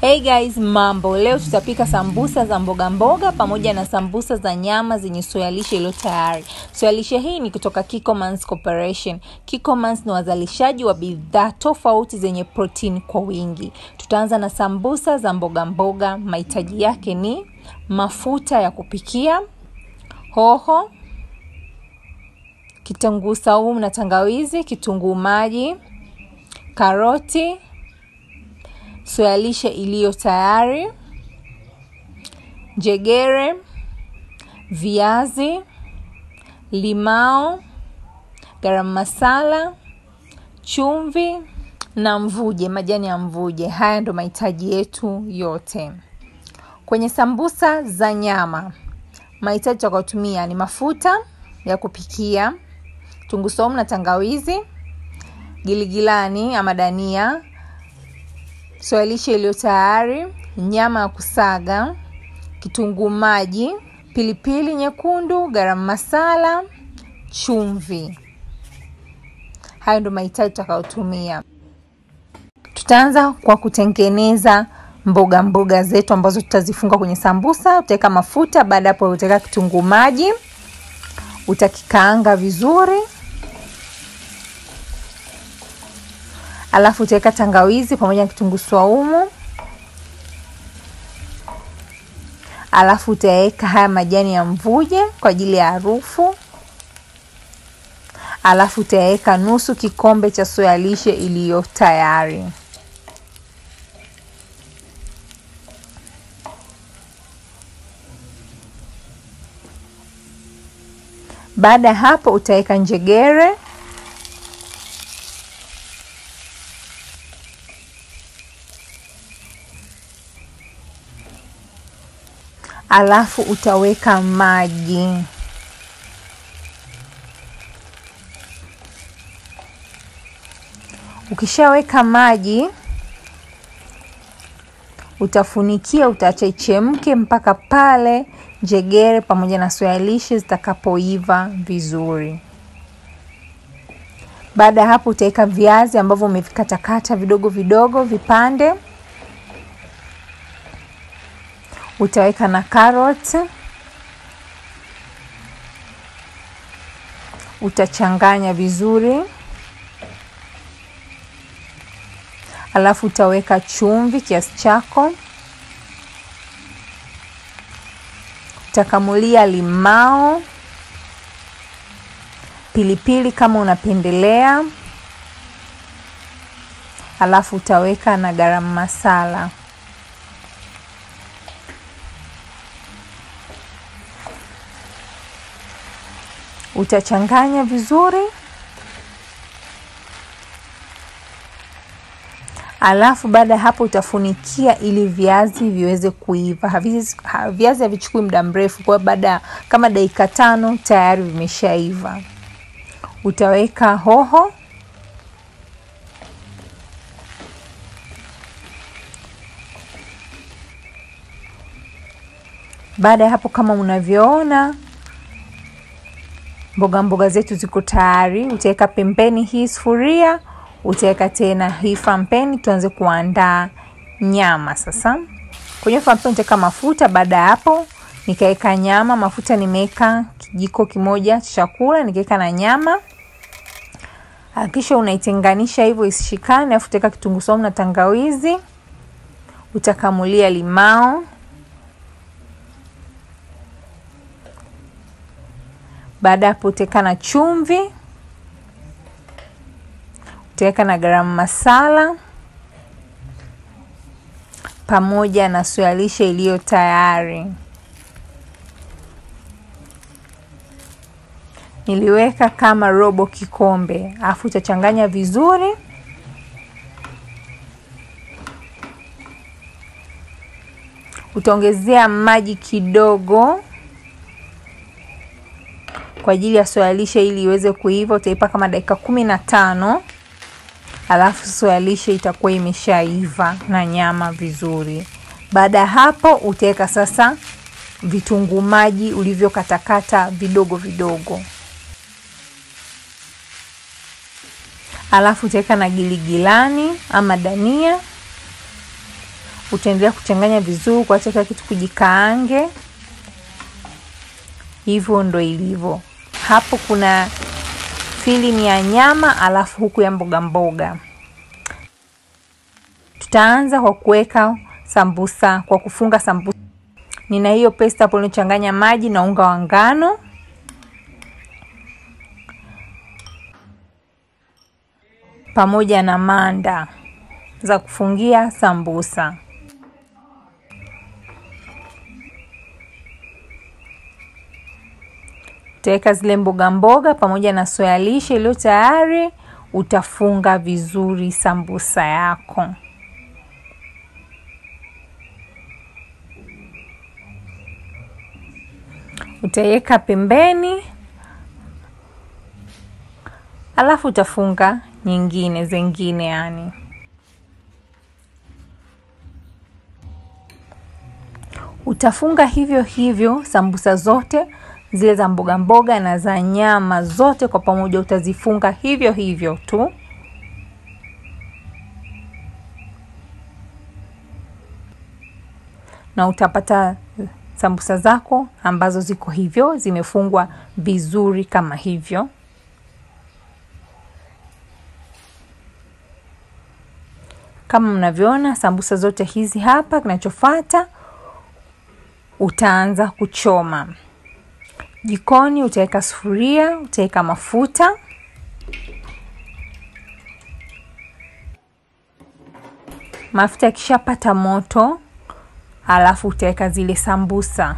Hey guys, mambo. Leo tutapika sambusa za mboga mboga pamoja na sambusa za nyama zenye soya lishe iliyo tayari. Soya lishe hii ni kutoka Kikkomans Corporation. Kikkomans ni wazalishaji wa bidhaa tofauti zenye protini kwa wingi. Tutaanza na sambusa za mboga mboga. Mahitaji yake ni mafuta ya kupikia, hoho, kitunguu saumu na tangawizi, kitunguu maji, karoti, soya lishe iliyo tayari, njegere, viazi, limao, garam masala, chumvi na mvuje, majani ya mvuje. Haya ndo mahitaji yetu yote. Kwenye sambusa za nyama, mahitaji tutakayotumia ni mafuta ya kupikia, kitunguu saumu na tangawizi, giligilani ama dania, soya lishe iliyo tayari, nyama ya kusaga, kitunguu maji, pilipili nyekundu, garam masala, chumvi. Hayo ndo mahitaji tutakayotumia. Tutaanza kwa kutengeneza mboga mboga zetu ambazo tutazifunga kwenye sambusa. Utaweka mafuta, baada hapo utaweka kitunguu maji, utakikaanga vizuri, alafu utaweka tangawizi pamoja na kitunguu swaumu, alafu utaweka haya majani ya mvuje kwa ajili ya harufu, alafu utaweka nusu kikombe cha soya lishe iliyo tayari. Baada ya hapo utaweka njegere, alafu utaweka maji, ukishaweka maji utafunikia, utaacha ichemke mpaka pale njegere pamoja na soya lishe zitakapoiva vizuri. Baada ya hapo, utaweka viazi ambavyo umevikatakata vidogo vidogo vipande, utaweka na karoti, utachanganya vizuri, alafu utaweka chumvi kiasi chako utakamulia limao, pilipili kama unapendelea, alafu utaweka na garam masala. Utachanganya vizuri, alafu baada ya hapo utafunikia ili viazi viweze kuiva. Viazi havichukui muda mrefu, kwa baada kama dakika tano tayari vimeshaiva. Utaweka hoho, baada ya hapo kama unavyoona mboga mboga zetu ziko tayari. Utaweka pembeni hii sufuria utaweka tena hii frampeni, tuanze kuandaa nyama sasa. Kwenye frampeni utaweka mafuta. Baada ya hapo, nikaweka nyama. Mafuta nimeweka kijiko kimoja cha chakula, nikaweka na nyama. Hakikisha unaitenganisha hivyo isishikane, alafu utaweka kitunguu saumu na tangawizi, utakamulia limao. Baada ya hapo, utaweka na chumvi utaweka na garam masala pamoja na soya lishe iliyo tayari. Niliweka kama robo kikombe, alafu utachanganya vizuri. Utaongezea maji kidogo kwa ajili ya soya lishe ili iweze kuiva. Utaipa kama dakika kumi na tano alafu soya lishe itakuwa imeshaiva na nyama vizuri. Baada ya hapo, utaweka sasa vitunguu maji ulivyokatakata vidogo vidogo, alafu utaweka na giligilani ama dania, utaendelea kuchanganya vizuri kuacha kila kitu kujikaange. Hivyo ndo ilivyo hapo. Kuna filling ya nyama alafu huku ya mboga mboga. Tutaanza kwa kuweka sambusa, kwa kufunga sambusa. Nina hiyo paste hapo nilichanganya maji na unga wa ngano. pamoja na manda za kufungia sambusa. Utaweka zile mboga mboga pamoja na soya lishe iliyo tayari, utafunga vizuri sambusa yako. Utaiweka pembeni, alafu utafunga nyingine zingine, yani utafunga hivyo hivyo sambusa zote zile za mboga mboga na za nyama zote kwa pamoja, utazifunga hivyo hivyo tu. Na utapata sambusa zako ambazo ziko hivyo zimefungwa vizuri kama hivyo. Kama mnavyoona sambusa zote hizi hapa, kinachofuata utaanza kuchoma. Jikoni utaweka sufuria, utaweka mafuta, mafuta yakishapata moto, alafu utaweka zile sambusa.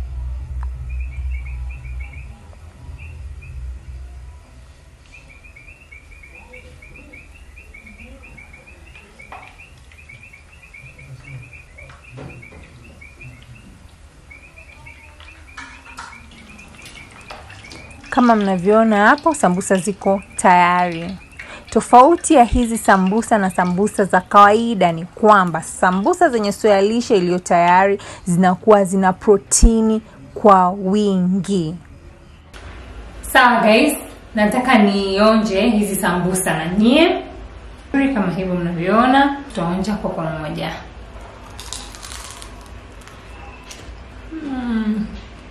Kama mnavyoona hapo, sambusa ziko tayari. Tofauti ya hizi sambusa na sambusa za kawaida ni kwamba sambusa zenye soya lishe iliyo tayari zinakuwa zina protini kwa wingi. Sawa guys, nataka nionje hizi sambusa na nyie kama hivyo mnavyoona, tutaonja kwa pamoja. mm.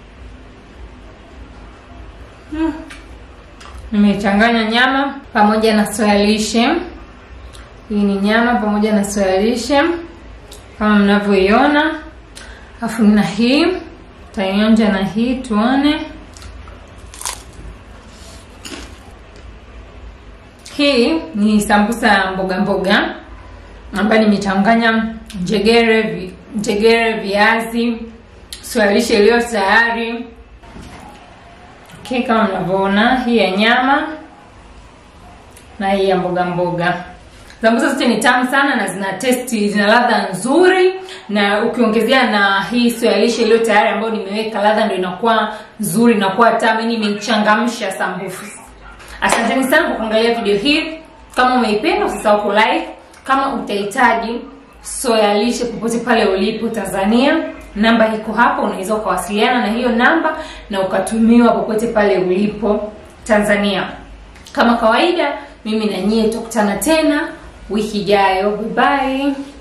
Mm. Nimechanganya nyama pamoja na soya lishe. Hii ni nyama pamoja na soya lishe kama mnavyoiona, afu na hii taionja na hii tuone. Hii ni sambusa ya mboga mboga ambayo nimechanganya njegere, vi, njegere, viazi, soya lishe iliyo tayari Okay, kama mnavyoona hii ya nyama na hii ya mboga mboga. Sambusa zote ni tamu sana na zina testi, zina ladha nzuri, na ukiongezea na hii soya lishe iliyo tayari ambayo nimeweka, ladha ndio inakuwa nzuri, inakuwa tamu, yani imechangamsha sambusa. Asanteni sana kwa kuangalia video hii. Kama umeipenda usisahau ku like. Kama utahitaji soya lishe popote pale ulipo Tanzania, namba iko hapo, unaweza ukawasiliana na hiyo namba na ukatumiwa popote pale ulipo Tanzania. Kama kawaida, mimi na nyie tutakutana tena wiki ijayo. Bye bye.